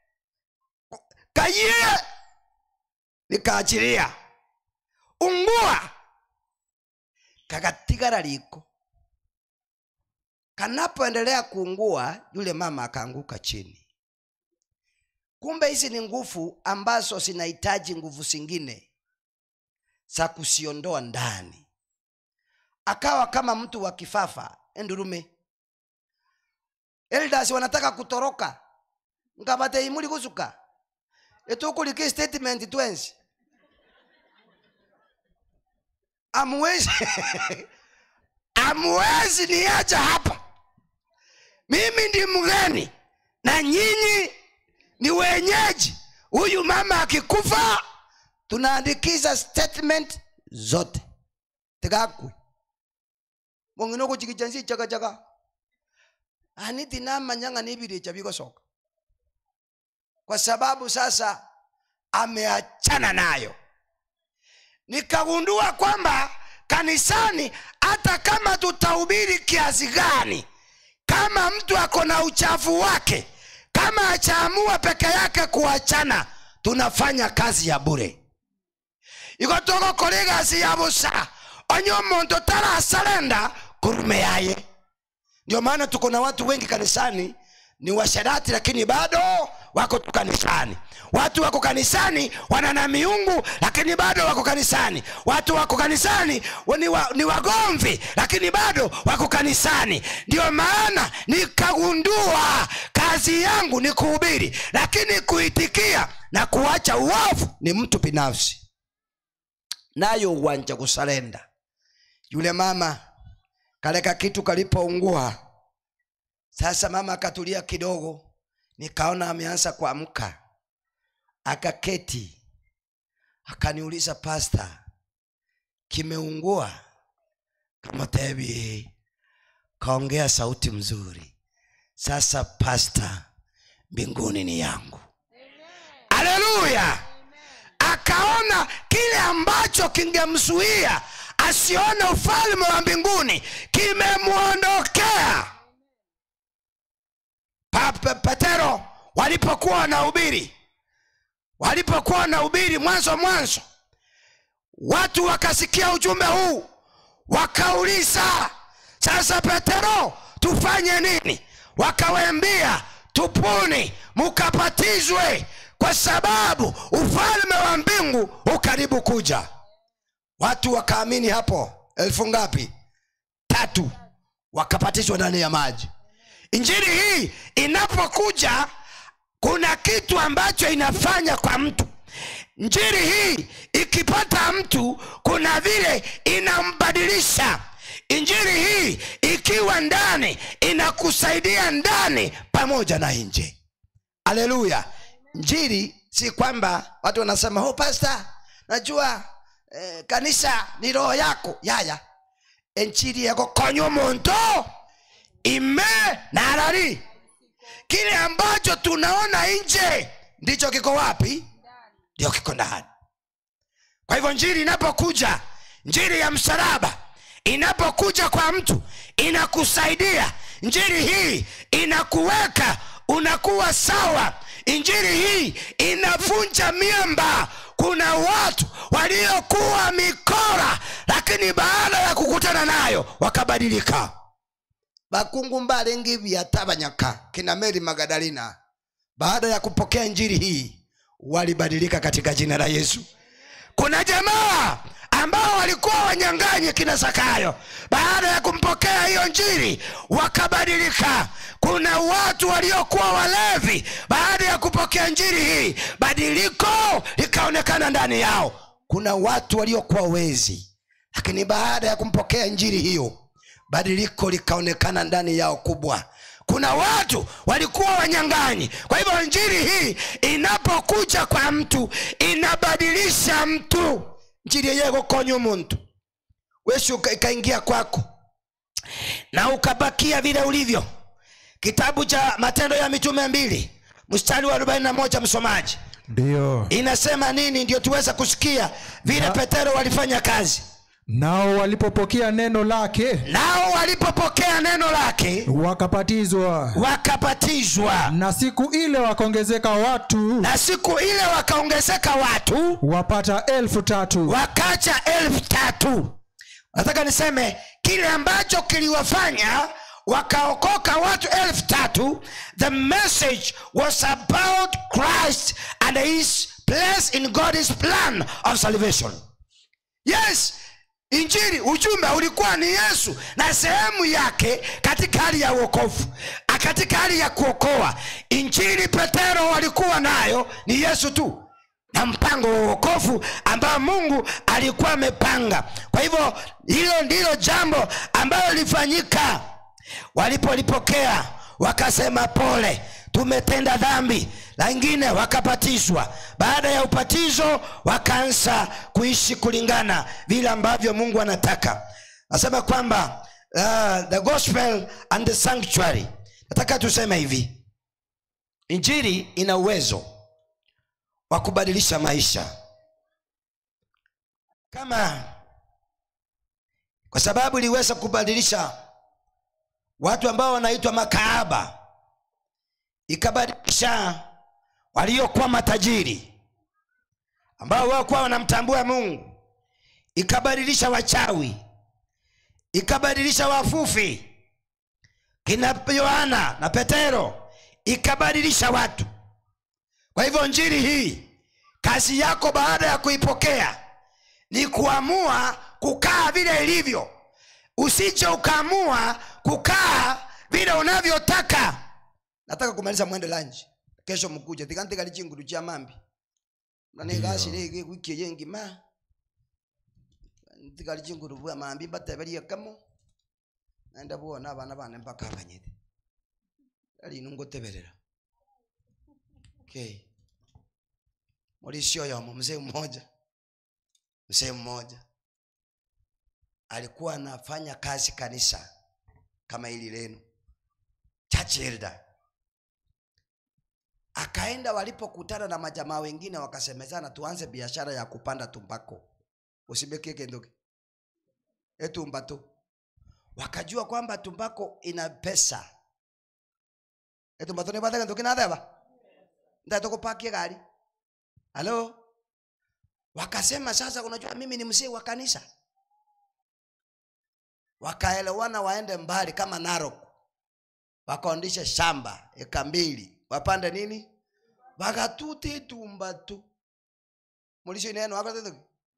S1: kayie nikaachilia ungua kakatigara liko kanapoendelea kuungua yule mama akaanguka chini kumbe hizi ni nguvu ambazo zinahitaji nguvu zingine za kusiondoa ndani akawa kama mtu wa kifafa endurume elders wanataka kutoroka ngabate imuli kusuka etukulike statement twensi amuwezi amuwezi niacha hapa mimi ndi mgeni na nyinyi ni wenyeji huyu mama akikufa tunaandikiza statement zote tigakwe mongino kuchikijansi chakachaka aniti namanyanga nibiricha bikosoka kwa sababu sasa ameachana nayo nikagundua kwamba kanisani hata kama tutahubiri kiasi gani kama mtu ako na uchafu wake kama achaamua peke yake kuachana tunafanya kazi ya bure igotoko kore gasi ya busa onye omonto tarasalenda kurume yaye ndio maana tuko na watu wengi kanisani ni washarati lakini bado wako tu kanisani watu wako kanisani wana na miungu lakini bado wako kanisani watu wako kanisani wa- ni, wa, ni wagomvi lakini bado wako kanisani ndio maana nikagundua kazi yangu ni kuhubiri lakini kuitikia na kuacha uovu ni mtu binafsi nayo uwanja kusalenda yule mama kaleka kitu kalipoungua sasa mama akatulia kidogo nikaona ameanza kuamka akaketi akaniuliza pasta kimeungua kamotebi kaongea sauti mzuri sasa pasta mbinguni ni yangu haleluya akaona kile ambacho kingemzuia asione ufalme wa mbinguni kimemwondokea Pa- Pe- petero walipokuwa wanahubiri walipokuwa wanahubiri mwanzo mwanzo watu wakasikia ujumbe huu wakauliza sasa petero tufanye nini wakawembia tupuni mukapatizwe kwa sababu ufalme wa mbingu ukaribu kuja watu wakaamini hapo elfu ngapi tatu wakapatizwa ndani ya maji injili hii inapokuja kuna kitu ambacho inafanya kwa mtu njiri hii ikipata mtu kuna vile inambadilisha injili hii ikiwa ndani inakusaidia ndani pamoja na nje haleluya njiri si kwamba watu wanasema oh, pasta najua eh, kanisa ni roho yako yaya enjiri yagokonya omuntu ime narari kile ambacho tunaona nje ndicho kiko wapi ndio kiko ndani kwa hivyo njiri inapokuja njiri ya msalaba inapokuja kwa mtu inakusaidia njiri hii inakuweka unakuwa sawa injiri hii inavunja miamba kuna watu waliokuwa mikora lakini baada ya kukutana nayo wakabadilika bakungu mbalengi vyatabanyaka kina meri magadalina baada ya kupokea njiri hii walibadilika katika jina la yesu kuna jamaa ambao walikuwa wanyang'anyi kina zakayo baada ya kumpokea hiyo njiri wakabadilika kuna watu waliokuwa walevi baada ya kupokea njiri hii badiliko likaonekana ndani yao kuna watu waliokuwa wezi lakini baada ya kumpokea njiri hiyo badiliko likaonekana ndani yao kubwa kuna watu walikuwa wanyang'anyi kwa hivyo njiri hii inapokuja kwa mtu inabadilisha mtu njiri yenyewe gukonya muntu wesi uka- ikaingia kwako na ukabakia vile ulivyo kitabu cha matendo ya mitume mbili mstari wa 41 msomaji
S2: ndiyo
S1: inasema nini ndio tuweze kusikia vile
S2: Na-
S1: petero walifanya kazi
S2: nao walipopokea neno lake
S1: nao walipopokea neno lake
S2: wakapatizwa
S1: wakapatizwa
S2: na siku ile wakaongezeka watu
S1: na siku ile wakaongezeka watu
S2: wapata elfu tatu
S1: wakacha elfu tatu nataka niseme kile ambacho kiliwafanya wakaokoka watu elfu tatu the message was about christ and his place in god's plan of salvation yes injili ujumbe ulikuwa ni yesu na sehemu yake katika hali ya uokovu A- katika hali ya kuokoa injili petero walikuwa nayo ni yesu tu na mpango wa uokovu ambao mungu alikuwa amepanga kwa hivyo hilo ndilo jambo ambalo lilifanyika walipolipokea wakasema pole tumetenda dhambi langine wakapatizwa baada ya upatizo wakaanza kuishi kulingana vile ambavyo mungu anataka nasema kwamba uh, the gospel and the sanctuary nataka tuseme hivi injili ina uwezo wa kubadilisha maisha kama kwa sababu iliweza kubadilisha watu ambao wanaitwa makaaba ikabadilisha waliokuwa matajiri ambao wakuwa wanamtambua mungu ikabadilisha wachawi ikabadilisha wafufi kina yohana na petero ikabadilisha watu kwa hivyo njiri hii kazi yako baada ya kuipokea ni kuamua kukaa vile ilivyo usije ukaamua kukaa vile unavyotaka nataka kumaliza mwende lanji kesho mkuja tikantikali chingulu cha mambi nanekashire wiki yengi ma tikali chingulu bwa mambi batebelie kamo naenda buona abana bane mpaka abanyete alinu ngoteberera okay mulisio yomo mzee mmoja mzee mmoja alikuwa anafanya kazi kanisa kama hili lenu church elder akaenda walipokutana na majamaa wengine wakasemezana tuanze biashara ya kupanda tumbako usibekie kendoke etumbato wakajua kwamba tumbako ina pesa etumbato nibathe kendoke natheba ndatokupakie gari halo wakasema sasa unajua mimi ni mzee wa kanisa wakaelewana waende mbali kama narok wakaondishe shamba eka mbili wapande nini wakatuti tumbatu mulisho neno wakatetuki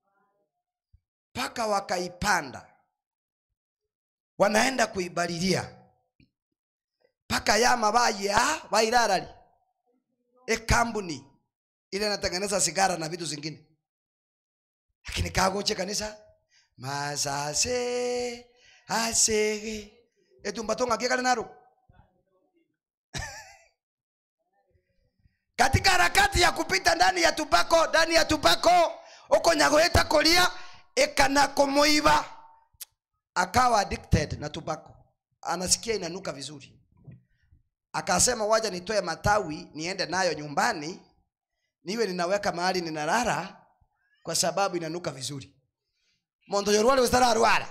S1: mpaka wakaipanda wanaenda kuibalilia mpaka yama baya wairarari ekambuni ile natengeneza sigara na vitu zingine lakini kagoche kanisa masase asege etumbato ng'akie kari naro katika harakati ya kupita ndani ya tupako ndani ya tupako ukonyagoeta kolia ikana kumuiba akawa addicted na tupako anasikia inanuka vizuri akasema waja nitoe matawi niende nayo nyumbani niwe ninaweka mahali ninalala kwa sababu inanuka vizuri mondo yorwale ustararwara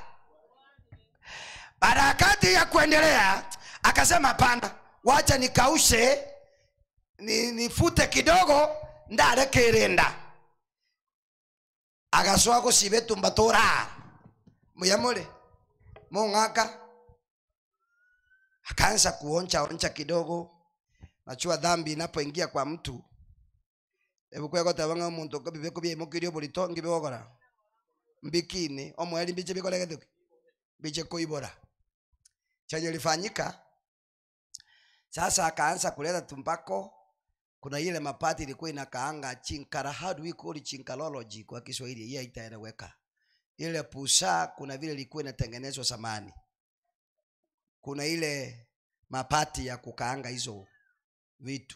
S1: harakati ya kuendelea akasema hapana wacha nikaushe ni, nifute kidogo ndarekerenda agacoa gucibe tumbatura muyamure mung'aka akaanza kuoncha oncha kidogo nachua dhambi inapoingia kwa mtu ebukwegotabanga omuntu bibeku biemukirio burito ngibigogora mbikini omweri mbiche bikolegethuki biche kuibora chenye lifanyika sasa akaanza kuleta tumbako kuna ile mapati ilikuwa inakaanga chinkara how do we call it chinkarology kwa kiswahili hiyo itaeleweka ile pusa kuna vile ilikuwa inatengenezwa samani kuna ile mapati ya kukaanga hizo vitu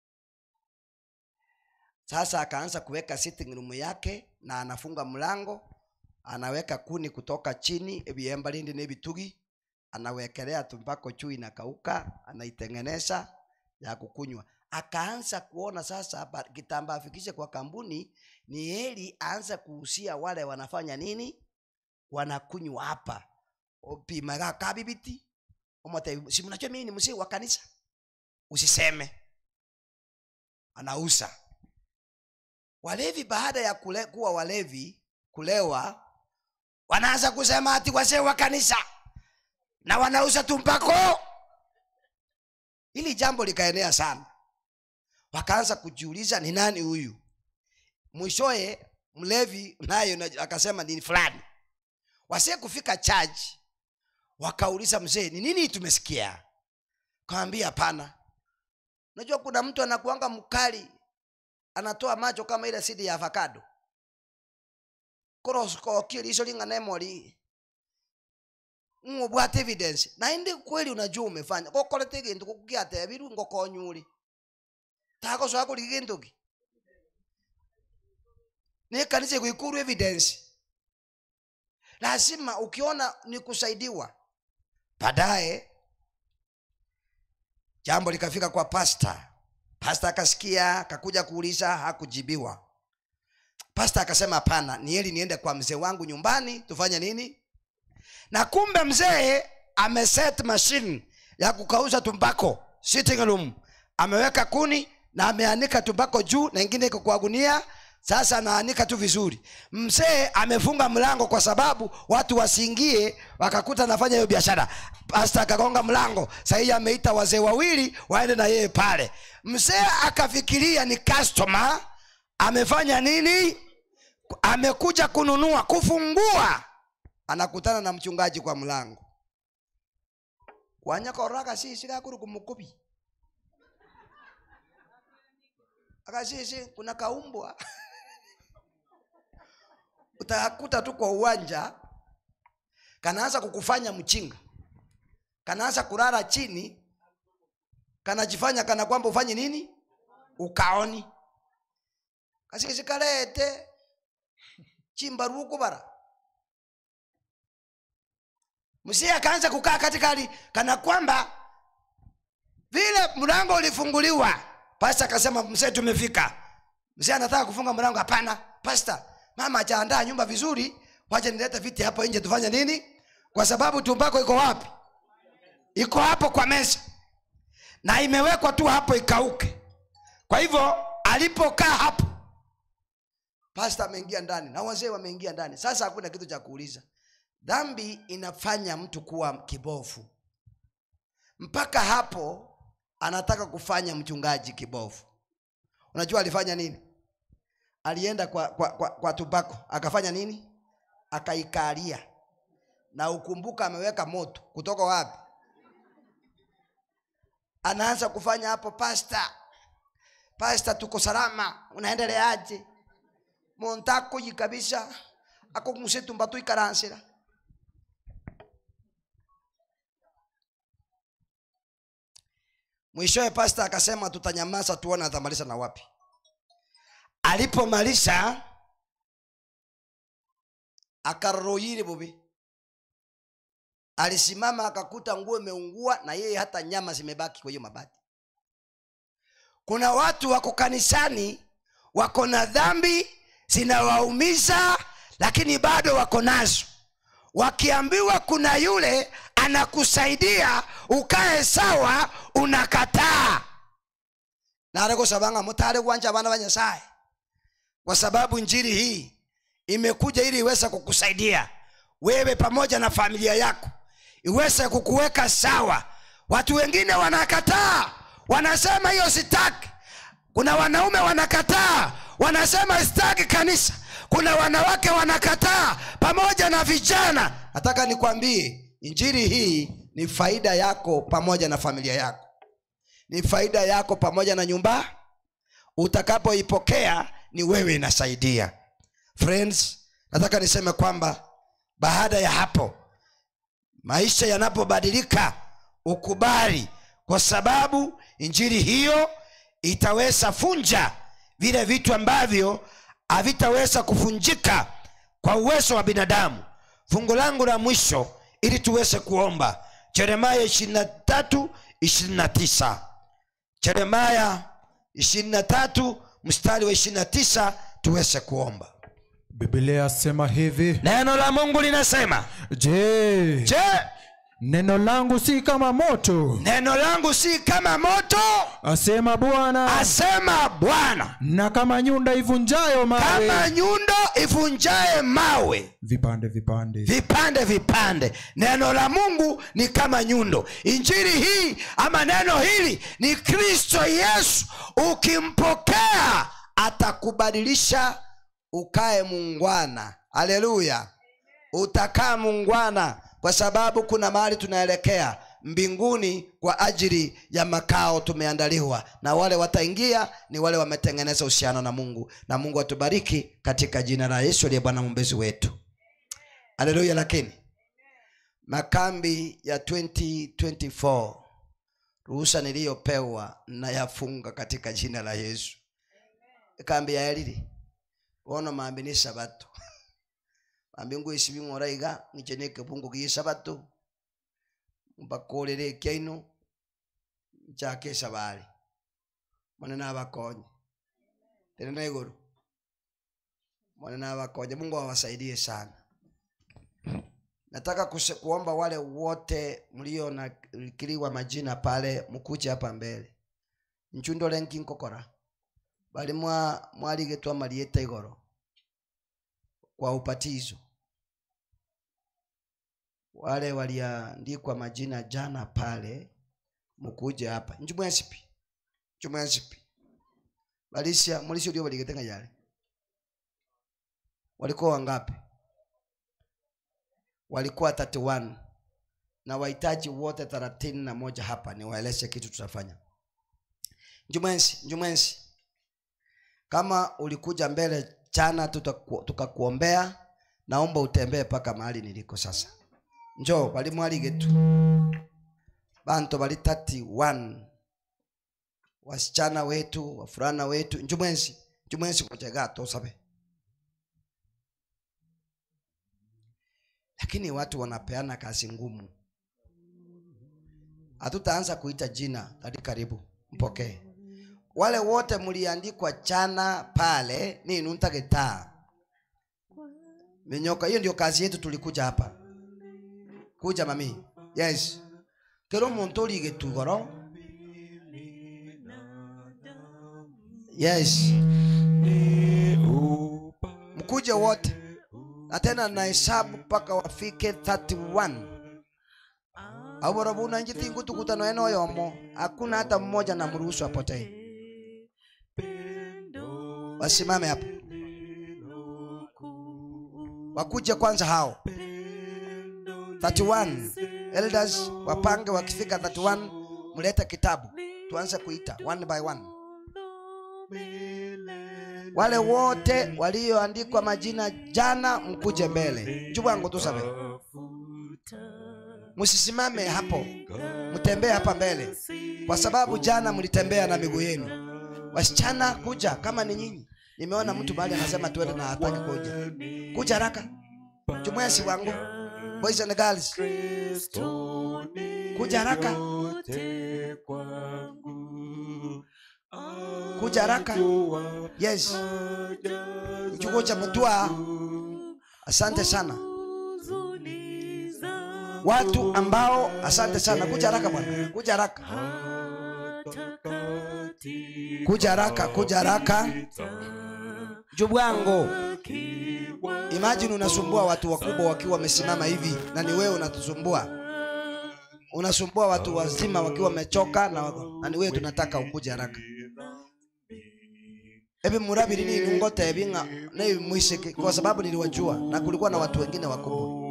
S1: sasa akaanza kuweka sitting room yake na anafunga mlango anaweka kuni kutoka chini ebiemba lindi nebitugi anawekelea tumbako juu inakauka anaitengeneza ya kukunywa akaanza kuona sasa ba- kitambaa afikishe kwa kampuni ni heri aanze kuhusia wale wanafanya nini wanakunywa hapa opimaga kabibiti omote si mnajua mimi ni msee wa kanisa usiseme anausa walevi baada ya kule, kuwa walevi kulewa wanaanza kusema ati wazee wa kanisa na wanauza tumpako hili jambo likaenea sana wakaanza kujiuliza ni nani huyu mwishoye mlevi nayo na- akasema ni fulani wasie kufika chaji wakauliza mzee ni nini tumesikia kawambia hapana unajua kuna mtu anakuanga mkali anatoa macho kama ile sidi ya avocado koroskokio liso ling'anemoli ng'ubwate evidence na indi kweli unajua umefanya gokorete gintu gugiatebiru ngokonyuri tagocoa kuri gintu ki ni kanisa iguikuru evidence lazima ukiona ni kusaidiwa baadaye jambo likafika kwa pasta pasta akasikia akakuja kuuliza hakujibiwa pasta akasema hapana ni heri niende kwa mzee wangu nyumbani tufanye nini na kumbe mzee ameset machine ya kukauza tumbako sitting room ameweka kuni na ameanika tumbako juu na ingine iko kwa gunia sasa anaanika tu vizuri mzee amefunga mlango kwa sababu watu wasiingie wakakuta anafanya hiyo biashara pasta akagonga mlango sahii ameita wazee wawili waende na yeye pale mzee akafikiria ni customer amefanya nini amekuja kununua kufungua anakutana na mchungaji kwa mlango wanyakoraka sisi kakuru kumukubi akasisi kuna kaumbwa utakuta tu kwa uwanja kanaanza kukufanya mchinga kanaanza kulala chini kanajifanya kana kwamba ufanye nini ukaoni kasisi kalete chimbaruku bara mzee akaanza kukaa katikati kana kwamba vile mlango ulifunguliwa pasta akasema mzee tumefika mzee anataka kufunga mlango hapana pasta mama ajaandaa nyumba vizuri wacha nilete viti hapo nje tufanye nini kwa sababu tumbako iko wapi iko hapo kwa meza na imewekwa tu hapo ikauke kwa hivyo alipokaa hapo pasta ameingia ndani na wazee wameingia ndani sasa hakuna kitu cha kuuliza dhambi inafanya mtu kuwa kibofu mpaka hapo anataka kufanya mchungaji kibofu unajua alifanya nini alienda kwa, kwa, kwa, kwa tubako akafanya nini akaikalia na ukumbuka ameweka moto kutoka wapi anaanza kufanya hapo pasta pasta tuko salama unaendeleaje montakoyi kabisa akoguse tumbatu ikaransira mwishowe pasta akasema tutanyamaza tuone atamaliza na wapi alipomaliza akaroyiri bubi alisimama akakuta nguo imeungua na yeye hata nyama zimebaki kwa hiyo mabati kuna watu wako kanisani wako na dhambi zinawaumiza lakini bado wako nazo wakiambiwa kuna yule anakusaidia ukae sawa unakataa narekosabanga mutare kwanja abana ba nyasaye kwa sababu njiri hii imekuja ili iweze kukusaidia wewe pamoja na familia yako iweze kukuweka sawa watu wengine wanakataa wanasema hiyo sitaki kuna wanaume wanakataa wanasema sitaki kanisa kuna wanawake wanakataa pamoja na vijana nataka nikwambie injiri hii ni faida yako pamoja na familia yako ni faida yako pamoja na nyumba utakapoipokea ni wewe inasaidia friends nataka niseme kwamba baada ya hapo maisha yanapobadilika ukubali kwa sababu injili hiyo itaweza funja vile vitu ambavyo havitaweza kufunjika kwa uwezo wa binadamu fungu langu la mwisho ili tuweze kuomba jeremaya 23 29 jeremaya 23 mstari wa 29 tuweze kuomba
S2: biblia yasema hivi
S1: neno la mungu linasema
S2: je
S1: je
S2: neno langu si kama moto
S1: neno langu si kama moto
S2: asema bwana
S1: asema bwana
S2: na kama nyunda ivunjayo mawe
S1: kama nyundo ivunjaye mawe
S2: vipande vipande
S1: vipande vipande neno la mungu ni kama nyundo injili hii ama neno hili ni kristo yesu ukimpokea atakubadilisha ukae mungwana haleluya utakaa mungwana kwa sababu kuna mahali tunaelekea mbinguni kwa ajili ya makao tumeandaliwa na wale wataingia ni wale wametengeneza uhusiano na mungu na mungu atubariki katika jina la yesu aliye bwana mwombezi wetu haleluya lakini makambi ya 2024 ruhusa niliyopewa nayafunga katika jina la yesu kambi ya elili bono mambi ni sabato mambi ngwisi bing'ora iga ng'iche na ekepungu gia esabato mbakorere ekiaino nchake esabari mone nabakonye tene na iguru mone nabakonye mungu awasaidie sana nataka kuse, kuomba wale wote mlio nakiliwa majina pale mkuje hapa mbele nchundole nkinkokora bali mwa mwaligetwa malieta igoro kwa upatizo wale waliandikwa majina jana pale mukuje hapa njumwensipi njumwensipi balisia mulisi ulio baligetenga yale walikuwa wangapi walikuwa 31 na wahitaji wote thelathini na moja hapa niwaeleze kitu tutafanya njumwensi njumwensi kama ulikuja mbele jana tutaku- tukakuombea naomba utembee mpaka mahali niliko sasa njo bali mwaligetu bantu bali 31 wasichana wetu wafurana wetu njumwensi njumwensi kujega tosabe lakini watu wanapeana kazi ngumu hatutaanza kuita jina hadi karibu mpokee wale wote mliandikwa jana pale ni nuntagetaa minyoka hiyo ndio kazi yetu tulikuja hapa kuja mami yes kero muntu oligetugoro yes mkuje wote na tena nahesabu mpaka wafike 31 aboro buna njiti ngutukutano eno yomo hakuna hata mmoja na mruhusu apotee wasimame hapo wakuje kwanza hao 31 elders wapange wakifika 31 mlete kitabu tuanze kuita one by one wale wote walioandikwa majina jana mkuje mbele njubwangu tusabe msisimame hapo mtembee hapa mbele kwa sababu jana mlitembea na miguu yenu wasichana kuja kama ni nyinyi nimeona mtu mahali anasema tuende na hataki kuja kuja haraka jumuesi wangu boys and girls kuja haraka kuja haraka yes mchuko cha mtua asante sana watu ambao asante sana kuja haraka bwana kuja haraka kuja haraka kuja haraka jubwango imagine unasumbua watu wakubwa wakiwa wamesimama hivi na ni wewe unatusumbua unasumbua watu wazima wakiwa wamechoka na, wako- na ni wewe tunataka ukuje haraka ebi murabiri ni nungote ebinga ne mwisiki kwa sababu niliwajua na kulikuwa na watu wengine wakubwa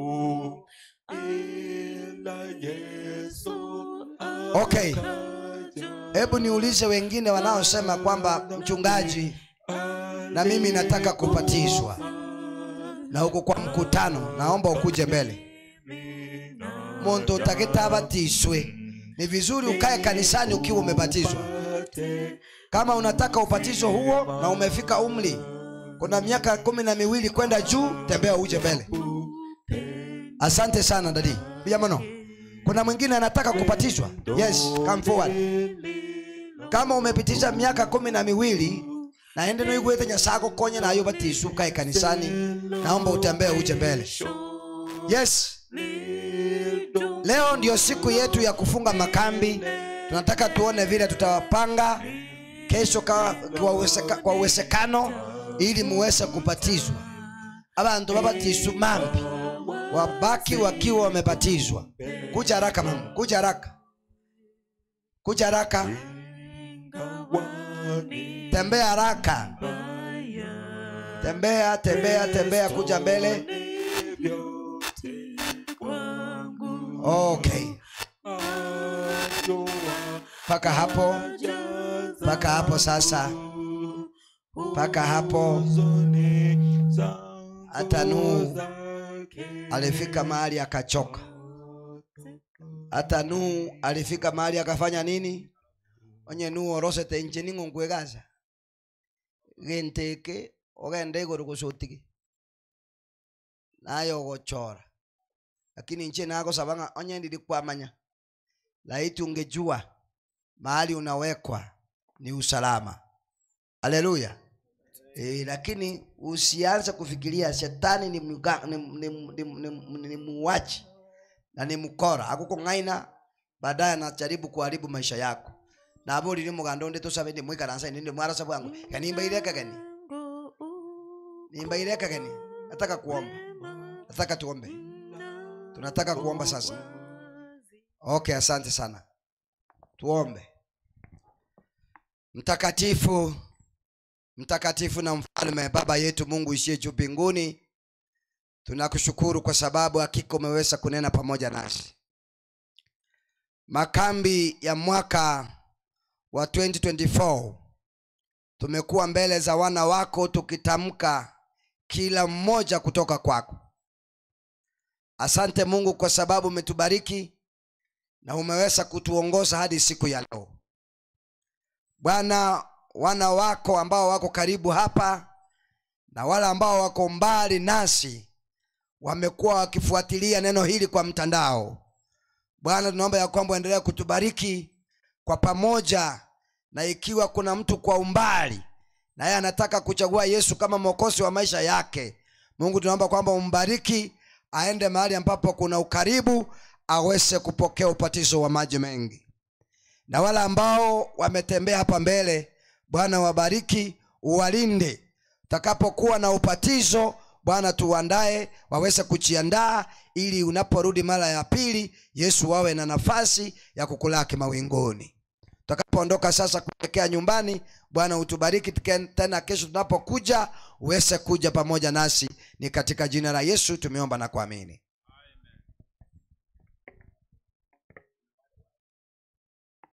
S1: okay hebu niulize wengine wanaosema kwamba mchungaji na mimi nataka kupatizwa na huko kwa mkutano naomba ukuje mbele muntu utakitabatiswe ni vizuri ukae kanisani ukiwa umebatizwa kama unataka ubatizo huo na umefika umri kuna miaka kumi na miwili kwenda juu tembea uje mbele asante sana dadi bijamano kuna mwingine anataka kubatizwa yes come forward kama umepitisha miaka kumi na miwili naende noigwete nyasako konye nayo batisu ukae kanisani naomba utembee uje mbele yes leo ndio siku yetu ya kufunga makambi tunataka tuone vile tutawapanga kesho ka, kwa, uwezeka, kwa uwezekano ili muweze kupatizwa abantu babatisu mambi wabaki wakiwa wamebatizwa kuja haraka mama kuja haraka kuja haraka tembea haraka tembea tembea tembea kuja mbele okay mpaka hapo mpaka hapo sasa mpaka hapo hata Nuhu alifika mahali akachoka hata Nuhu alifika mahali akafanya nini onye Nuhu orosete nche ning'ongwegaza genteke ogenda iguru gusutigi nayo gochora lakini nche nagosaba ng'a onye ndiri kwamanya laiti ungejua mahali unawekwa ni usalama haleluya e, lakini usianze kufikiria shetani ni, mga, ni, ni, ni, ni, ni, ni muuaji na ni mkora akukung'aina baadaye anajaribu kuharibu maisha yako nabo riri mugando ndi tusabe ndi mwikaransa ndi mwarasa bwangu kanimba ireka gani nimba ireka gani nataka kuomba nataka tuombe tunataka kuomba sasa okay asante sana tuombe mtakatifu mtakatifu na mfalme baba yetu mungu ishie juu mbinguni tunakushukuru kwa sababu hakika umeweza kunena pamoja nasi makambi ya mwaka wa 2024 tumekuwa mbele za wana wako tukitamka kila mmoja kutoka kwako asante mungu kwa sababu umetubariki na umeweza kutuongoza hadi siku ya leo bwana wana wako ambao wako karibu hapa na wale ambao wako mbali nasi wamekuwa wakifuatilia neno hili kwa mtandao bwana tunaomba ya kwamba endelea kutubariki kwa pamoja na ikiwa kuna mtu kwa umbali naye anataka kuchagua yesu kama mwokozi wa maisha yake mungu tunaomba kwamba umbariki aende mahali ambapo kuna ukaribu aweze kupokea upatizo wa maji mengi na wale ambao wametembea hapa mbele bwana wabariki uwalinde utakapokuwa na upatizo bwana tuandae waweze kujiandaa ili unaporudi mara ya pili yesu wawe na nafasi ya kukulaki mawinguni tutakapoondoka sasa kuelekea nyumbani bwana utubariki tuke- tena kesho tunapokuja uweze kuja pamoja nasi ni katika jina la yesu tumeomba na kuamini